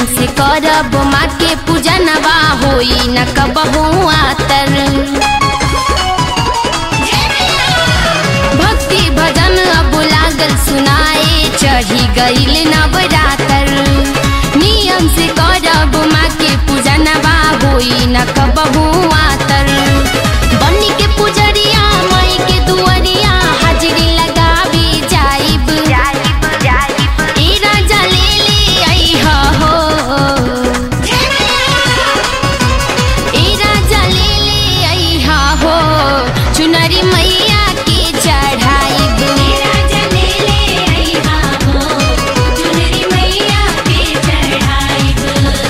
से करब माँ के पूजनवा होई न कबहू आतर भक्ति भजन अब लागल सुनाए चढ़ी गईल नवरातर नियम से करब माँ के पूजनवा होई न कबहू आतर बनी के पुजरिया माई के दुआरिया हाजिरी लगावी जाइब ए राजा ले ले अइहा हो ए राजा ले ले अइहा हो चुनरी मैया के चढ़ाइब राजा ले ले अइहा हो चुनरी मैया के चढ़ाइब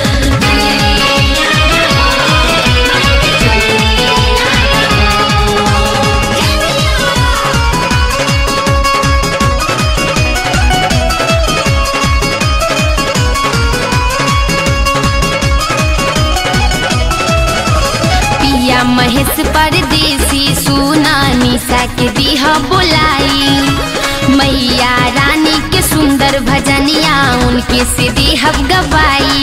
पिया महेश परदेसी सुना निशा के दिहा बोलाई मैया रानी के सुंदर भजनिया उनके से देहब गवाई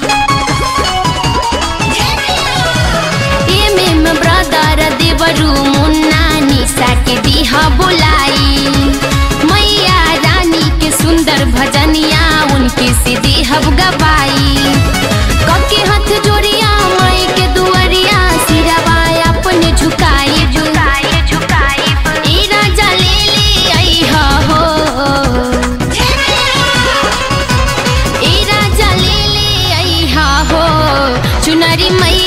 एम एम ब्रदर देवरू मुन्ना निशा के दिहा बोलाई मैया रानी के सुंदर भजनिया उनके से देहब गवाई कके हाथ जोड़िया माई के दुआरिया सिरवा अपने झुकाए झुकाए झुकाए ए राजा ले ले अइहा हो ए राजा ले ले अइहा हो चुनरी मैया